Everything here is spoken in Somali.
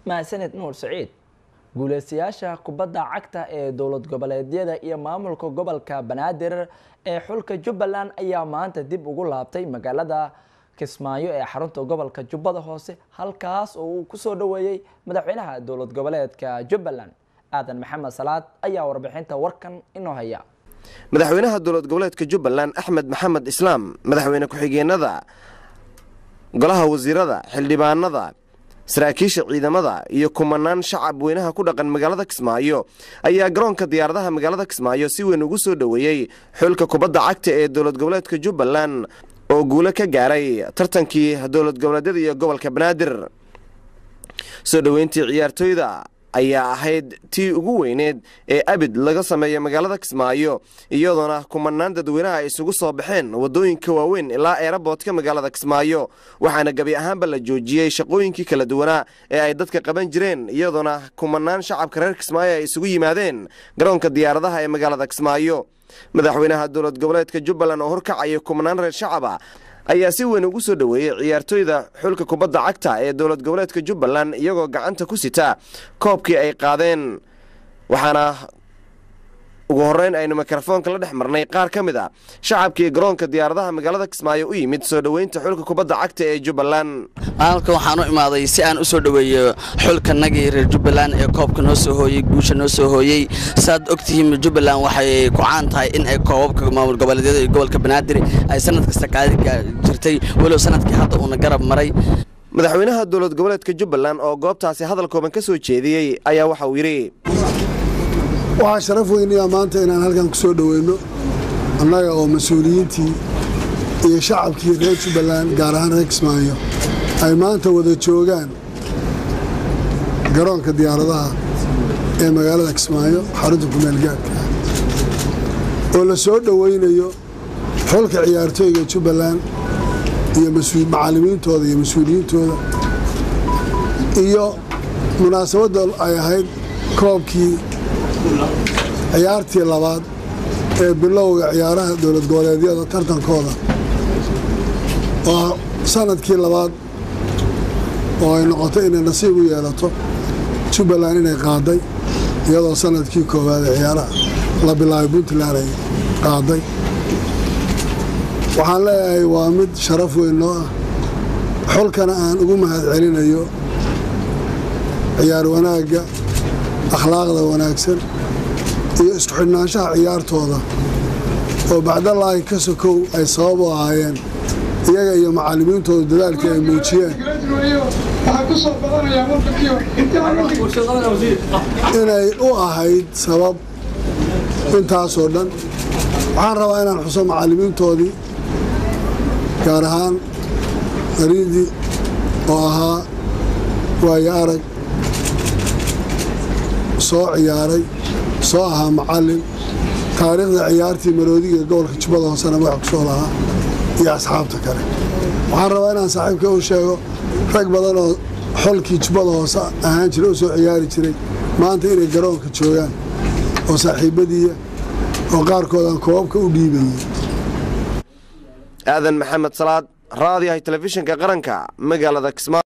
mahadsaned nuur saciid guuleystayaasha kubadda cagta ee dowlad goboleedyada iyo maamulka gobolka banaadir ee xulka jubbaland ayaa maanta dib ugu laabtay magaalada kismaayo ee xarunta gobolka jubbada hoose halkaas oo uu kusoo dhoweeyey madaxweynaha dowlad goboleedka jubbaland aadan maxamed salaad ayaa warbixinta warkan inoo haya madaxweynaha dowlad goboleedka jubbaland axmed maxamed islaam madaxweyne ku-xigeenada golaha wasiirada xildhibaanada saraakiisha ciidamada iyo kumanaan shacab weynaha ku dhaqan magaalada kismaayo ayaa garoonka diyaaradaha magaalada kismaayo si weyn ugu soo dhoweeyey xulka kubadda cagta ee dowlad goboleedka jubbaland oo guulo ka gaaray tartankii dowlad goboleedyada iyo gobolka banaadir soo dhoweyntii ciyaartooyda ayaa ahayd tii ugu weyneed ee abid laga sameeya magaalada kismaayo iyadoona kumanaan dadweynaha ay isugu soo baxeen waddooyinka waaweyn ilaa eeraboodka magaalada kismaayo waxaana gebi ahaanba la joojiyey shaqooyinkii kala duwanaa ee ay dadka qaban jireen iyadoona kumanaan shacabka reer kismaayo ay isugu yimaadeen garoonka diyaaradaha ee magaalada kismaayo madaxweynaha dowlad goboleedka jubbaland oo horkacaya kumanaan reer shacaba ayaa si weyn ugu soo dhoweeyey ciyaartooyda xulka kubadda cagta ee dowlad goboleedka jubbaland iyagoo gacanta ku sita koobkii ay qaadeen waxaana ugu horreyn aynu mikrofoonka la dhex marnay qaar ka mid a shacabkii garoonka diyaaradaha magaalada kismaayo u yimid soo dhoweynta xulka kubadda cagta ee jubbaland halkan waxaan u imaaday si aan u soo dhoweeyo xulkanagii reer jubbaland ee koobka noo soo hooyey guusha noo soo hooyey saaad ogtihiin jubbaland waxay ku caan tahay in ay koobabka maamul goboleedyada iyo gobolka banaadir ay sanad kasta qaadi jirtay walow sanadkii hadda uuna garab maray madaxweynaha dowlad goboleedka jubbaland oo goobtaasi hadal kooban ka soo jeediyey ayaa waxa uu yidhi waxaa sharaf weynayaa maanta inaan halkan ku soo dhoweyno annaga oo mas-uuliyiintii iyo shacabkii reer jubbaland gaar ahaan reer kismaayo ay maanta wada joogaan garoonka diyaaradaha ee magaalada kismaayo xarunta kumeelgaadka ah oo la soo dhoweynayo xulka ciyaartooyga jubbaland iyo macallimiintooda iyo mas-uuliyiintooda iyo munaasabadda ay ahayd koobkii ciyaartii labaad ee bilowga ciyaaraha dowlad goboleedyada tartankooda oo sanadkii labaad oo ay noqotay inay nasiib u yeelato jubbaland inay qaaday iyadoo sanadkii koowaad ee ciyaaraha la bilaabay puntland ay qaaday waxaan leeyahay waa mid sharaf weyn noo ah xulkana aan ugu mahad celinayo ciyaar wanaagga akhlaaqda wanaagsan iyo isku xidhnaanshaha ciyaartooda oo bacdalaahi ka sokow ay sabab u ahaayeen iyaga iyo macallimiintooda dadaalkii ay muujiyeen inay u ahayd sabab intaasoo dhan waxaan rabaa inaan xuso macallimiintoodii gaar ahaan mariidi oo ahaa waayo arag soo ciyaaray soo ahaa macallin taariikhda ciyaartii maroodiga gobolka jubbada hoosena magax ku soo lahaa iyo asxaabta kale waxaan rabaa inaan saaxiibka u sheego rag badan oo xolkii jubbada hoose ahaan jiray oo soo ciyaari jiray maanta inay garoonka joogaan oo saaxiibadiiya oo qaarkoodaan koobabka u dhiibayay aadan maxamed salaad raadiyahay telefishinka qaranka magaalada kismaayo